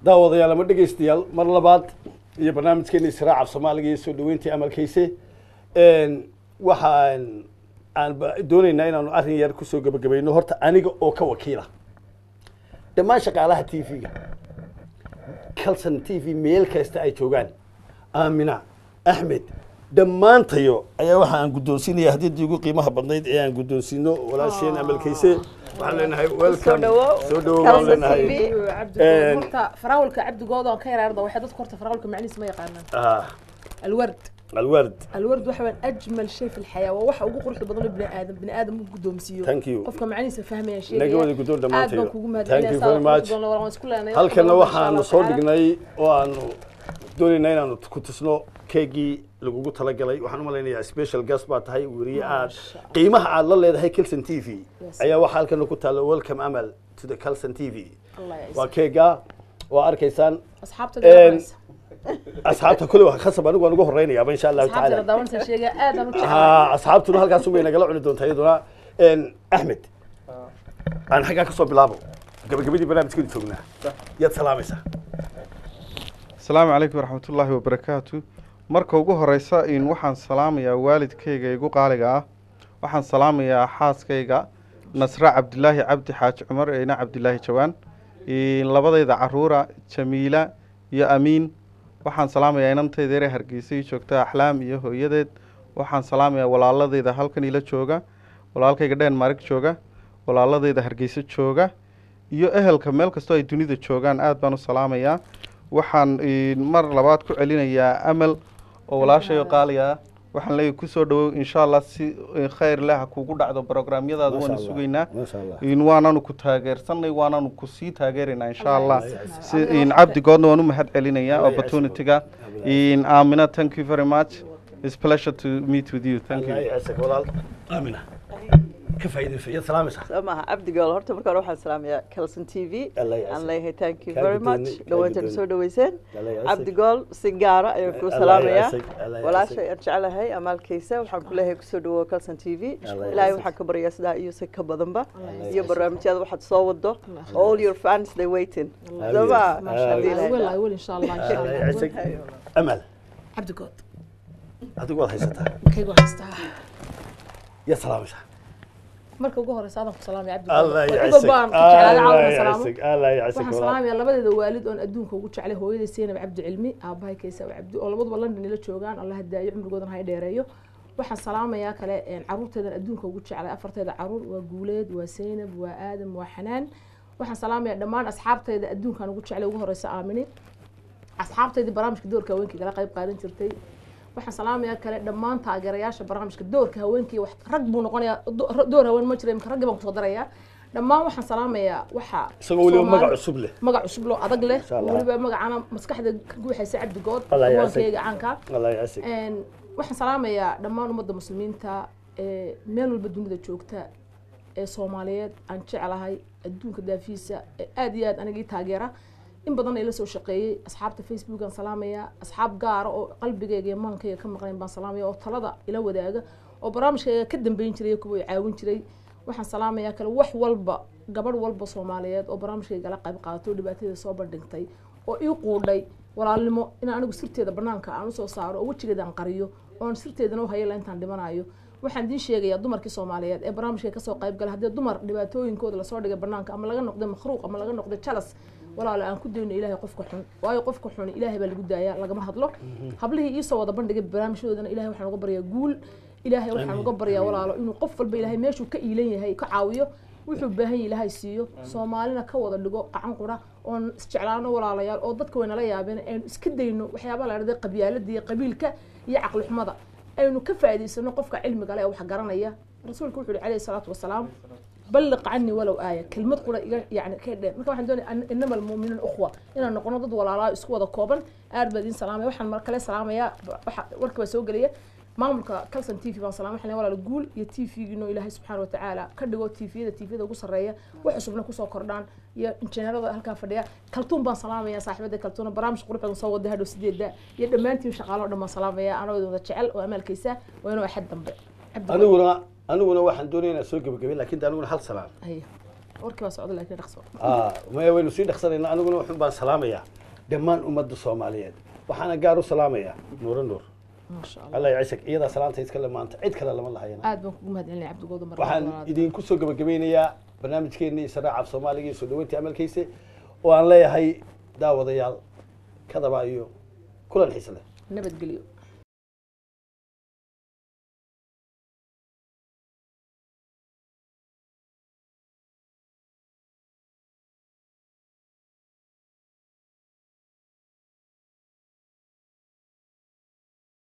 daawadayaal ama dhegaystayaal mar labaad iyo barnaamijkeena israaca soomaaliga iyo soo dhaweyntii amalkayse waxaan aan ba- doonaynaa inaanu arrin yar kusoo gebagabayno horta aniga oo ka wakiila dhammaan shaqaalaha t v-ga calson t v meel kasta ay joogaan aamina axmed dhammaantayo ayaa waxa aan guddoonsiinaya hadiyadii ugu qiimaha badnayd ee aan guddoonsiino walaasheen amalkayse waxaan leenahay welcome dhawow. soo dhawow baan Calson leenahay TV. Een- horta faraawalka cabdigooda aan ka yaraarda waxay dadka horta faraawalka macnihiisa ma yaqaanaan ah alward alward الورد waxa weyn ajmal shay fi الحياة waa waxa ugu quruxda badan oo bini aadam bini aadam uu guddoomsiiyo Thank you. qofka macnihiisa fahmaya shay Naga wada guddoon dhammaantayo. aad baan kugu Thank you very much. mahadcelinaya halkana waxaanu soo dhignay oo aanu doonaynaa inaanu ku tusno keegii lagugu talagalay waxaan u malaynayaa special guest baa tahay weriye aad Masha Allah. qiimaha aad la leedahay calson t v Yes. ayaa waxaa halkana ku taalla welcome amal to the calson t v Allah ya waa keega oo arkaysaan asxaabta Een, daawanaysa asxaabta kule waa khasab anigu waan ugu horeynayaaba insha allahu asxaabta tacaala daawanaysa sheega aad aan u jeclahay ها asxaabtuna halkaas way nagala cuni doontaa iyaduna Een, axmed aan xaggaa ka soo bilaabo gabagabadii barnaamijkeenu joognaa yaad salaamaysaa asalaamu calaykum waraxmatullaahi wabarakaatu marka ugu horeysa in waxaan salaamayaa waalidkayga igu qaaliga ah waxaan salaamayaa xaaskayga nasre cabdilaahi cabdi xaaji cumar eena cabdilaahi jawaan in labadayda caruura jamiila iyo amiin waxaan salaamayaa inantayda yare hargeysa ii joogta axlaam iyo hooyadeed waxaan salaamayaa walaaladayda halkan ila jooga walaalkayga dhenmark jooga walaaladayda hargeysa jooga iyo ehelka meel kastoo ay dunida joogaan aad baan u salaamayaa waxaan in, mar labaad ku celinayaa amal oo walaashayo qaaliga ah waxaan leeyahay kusoo dhawow insha allah si eh, khayr leh ha kugu dhacdo programyadaada Masha waana Allah, sugaynaa masha Allah. in waanaanu ku taageersanay waanaanu ku sii taageeraynaa insha allah Allah ya si yaasiin. in cabdigoodna waan u mahad celinayaa Allah ya opportunityga yaasiin. in aamina thank you very much it's pleasure to meet with you thank you الله يعزك walaal aamina ka faa'iidayso yaad salaamaysaa soo maaha cabdigool horta marka hore waxaan salaamayaa calson t v Allah ya aan yaasiin. leeyahay thank you Kaa very guddoonay, much kaa dhawaantana guddoonay. soo dhaweyseen Allah ya yaasiin. cabdigool si gaara ayaan kuu Allah ya salaamayaa yaasiin, Allah ya walaashay yaasiin. aan jeclahay amaalkaysa waxaan ku leeyahay kusoo dhawow calson t v Allah ya ilaahay yaasiin. waxaan ka baryaa sidaa iyo si ka badanba ya iyo barnaamijyada waxaad soo wado Allah all your fans they waiting Allah soo ya ma yaasiin. ما شاء Haddii الله ilaahay I will I dhaafo. will إن شاء الله إن شاء الله الله يعزك amal cabdigood adigu waad haysataa kaygu haystaa yaad salaamaysaa marka ugu horeysa adaan ku salaamaya الله cabdigood يعزك baan ku jeclaa الله caawana salaamo يعزك الله يعزك waxaan walaal salaamayaa labadeeda waalid oon adduunka ugu jeclay hooyaday seynab cabdi cilmi aabahay kaysa cabdi oo labaduba london ila joogaan allah hadaayo cumrigoodana hay dheereeyo waxaan salaamayaa kale een, caruurteedan adduunka ugu jeclay afarteeda caruur waa guuleed waa seynab waa aadam waa xanaan waxaan salaamayaa dhammaan asxaabteyda adduunkan ugu jeclay ugu horeysa aamini asxaabteydii barnaamijka doorka haweenkii kala qayb qaadan jirtay waxaan salaamayaa kale dhammaan taageerayaasha barnaamijka doorka haweenkii wax rag buu noqonayaa do- door haween ma jira imka raggii baan kusoo darayaa dhammaan waxaan salaamayaa waxa isagoo weliba Soomaali- magac cusub leh magac cusub loo adag leh Insha Allah. weliba magacana maskaxda ka guuxaysa cabdigood Allah ya yaasig. waankeyga caanka الله يعزك Een, waxaan salaamayaa dhammaan ummadda muslimiinta ee meel walba dunida joogta ee soomaaliyeed aan jeclahay adduunka daafiisa ee aad iyo aad anigii taageera in badan ay la soo shaqeeyey asxaabta facebook aan salaamayaa asxaab gaara oo qalbigayga iyo maankayga ka maqnayn baan salaamaya oo talada ila wadaaga oo barnaamijkayga ka dambeyn jiray kuwa i caawin jiray waxaan salaamayaa kale wax walba gabadh walba soomaaliyeed oo barnaamijkayga la qayb qaadato oo dhibaatada soo bandhigtay oo ii quudhay walaalnimo in anigu sirteeda banaanka aan usoo saaro oo wejigeeda aan qariyo oon sirteedana u hayala intaan dhimanayo waxaan idiin sheegayaa dumarkii soomaaliyeed ee barnaamijka kasoo qayb gala haddii dumar dhibaatooyinkooda lasoo dhigay banaanka ama laga noqday makhruuq ama laga noqday jalas walaalo aan ku dayno ilaahay qofka xun waayo qofka xun ilaahay baa lagu daayaa lagama hadlo hablihii iisoo wada bandhigay barnaamijyadoodana ilaahay waxaan uga baryaa guul ilaahay waxaan uga baryaa walaalo inuu qof walba ilaahay meeshuu ka iilan yahay ka caawiyo wuxuu baahan yahay ilaahay siiyo soomaalina ka wada dhigo qacan qura oon isjeclaano walaalayaal oo dadka waynala yaabeen aynu iska dayno waxyaabaha la dhahday qabyaalada iyo qabiilka iyo caqli xumada aynu ka faa'iidaysano qofka cilmiga leh ee wax garanaya rasuulku wuxuu yihi calayhi salaatu wasalaam balliq canii walow aaya kelmad qura iga yani ka dheer marka waxaan doonaya an- inama almu'minuun ukhwa inaan noqono dad walaalaa isku wada kooban aad baa idiin salaamaya waxaan mar kale salaamayaa waxa warka baa soo gelaya maamulka calson t v baan salaam waxaan leeyahay walaal guul iyo t v-giino ilaahay subxaana watacaala ka dhigo t v-yada t v-yada ugu sarreeya wax cusubna kusoo kordhaan iyo injineerada halkaa fadhiya kaltuun baan salaamaya saaxiibada kaltuuna barnaamij qurux badan soo wada hadhow sideeda iyo dhammaantiin shaqaalo dhan baan salaamaya anoo idin wada jecel oo amaalkaysa waa inuu axad dambe Cabdi- aniguna aniguna waxaan doonaya inaan soo gebagabay laakiin de aniguna hal salaam Haye. warkii waa socda laakiin dhaqso Ah, maya waynu sii dhaqsanaynaa aniguna wuxun baan salaamayaa dhammaan ummadda soomaaliyeed waxaana gaar u salaamayaa nuuro nuur maasha allah allah yacishak iyadaa salaanta iskale maanta cid kale lama lahayana aad baan kugu mahadcelinaya cabdigooda mar waxaan idinku soo gabagabeynayaa barnaamijkeennii saraaca af soomaaliga iyo soo dhaweyntii amalkiisa oo aan leeyahay daawadayaal kadaba iyo kulan xiise leh nabadgelyo